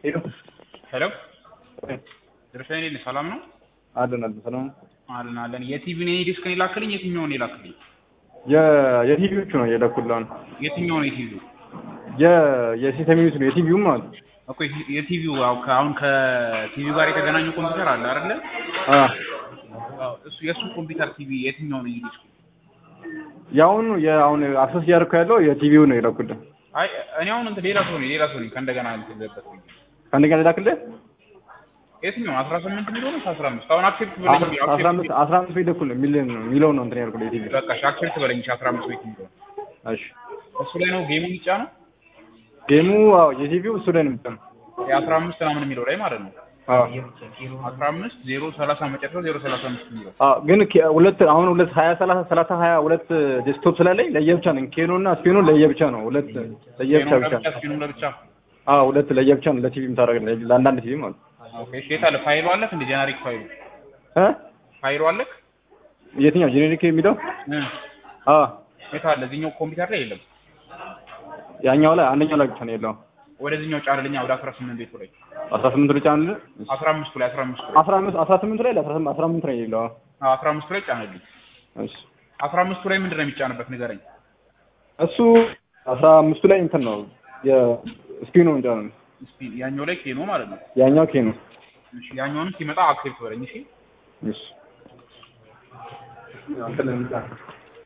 ሄሎ ሄሎ ድርሻዬ እንዴት ነህ? ሰላም ነው? አለን አለን ሰላም አለን አለን። የቲቪን የኔ ዲስክን የላክልኝ የትኛውን የላክልኝ? የቲቪዎቹ ነው የላኩልህ የትኛው ነው የቲቪው? የሲስተሚዩት ነው የቲቪው ማለት ነው እኮ የቲቪው አው አሁን ከቲቪው ጋር የተገናኘ ኮምፒውተር አለ አይደለ? አ እሱ የእሱ ኮምፒውተር ቲቪ የትኛው ነው የዲስኩ? ያሁን የአሁን አክሰስ እያደረኩ ያለው የቲቪው ነው የላኩልህ አይ እኔ አሁን እንትን ሌላ ሰው ነኝ ሌላ ሰው ነኝ ከእንደገና እንትን ልበት ከእንደገና ላክልህ የትኛው አስራ ስምንት የሚለው ነው አስራ አምስት አሁን አክሴፕት በለኝ አስራ አምስት አስራ አምስት ቤት እኩል ነው የሚል የሚለው ነው እንትን ያልኩልህ የቲቪ በቃ እሺ አክሴፕት በለኝ እሺ አስራ አምስት ቤት የሚለው እሺ እሱ ላይ ነው ጌሙ የሚጫ ነው ጌሙ አዎ የቲቪው እሱ ላይ ነው የሚጫነው የአስራ አምስት ምናምን የሚለው ላይ ማለት ነው አዎ አስራ አምስት ዜሮ ሰላሳ መጨረሻው ዜሮ ሰላሳ አምስት የሚለው አዎ ግን ኬ- ሁለት አሁን ሁለት ሀያ ሰላሳ ሰላሳ ሀያ ሁለት ዴስክቶፕ ስላለኝ ለየብቻ ነው ኬኖ እና ስፔኖ ለየብቻ ነው ሁለት ለየብቻ ጌሙም ብቻ ለብቻ ስፒኑም ለብቻ አዎ ሁለት ለየብቻ ነው ለቲቪ የምታደርግ ለአንዳንድ ቲቪ ማለት ነው ኦኬ እሺ የት አለ ፋይሉ አለክ እንደ ጀነሪክ ፋይሉ እ ፋይሉ አለክ የትኛው ጄኔሪክ የሚለው እ አዎ የት አለ እዚህኛው ኮምፒውተር ላይ የለም ያኛው ላይ አንደኛው ላይ ብቻ ነው ያለው ወደዚህኛው ጫንልኛ ወደ አስራ ስምንት ቤቱ ላይ አስራ ስምንት ብቻ አለ አስራ አምስቱ ላይ አስራ አምስቱ ላይ አስራ አምስት አስራ ስምንት ላይ አስራ ስምንት አስራ ስምንት ላይ የለው አዎ አስራ አምስቱ ላይ ጫንልኝ እሺ አስራ አምስቱ ላይ ምንድን ነው የሚጫንበት ንገረኝ እሱ አስራ አምስቱ ላይ እንትን ነው የስፒኑ እንጃ ነው ስፒን ያኛው ላይ ኬኖ ማለት ነው ያኛው ኬ ነው እሺ ያኛውንም ሲመጣ አክሴፕት በለኝ እሺ እሺ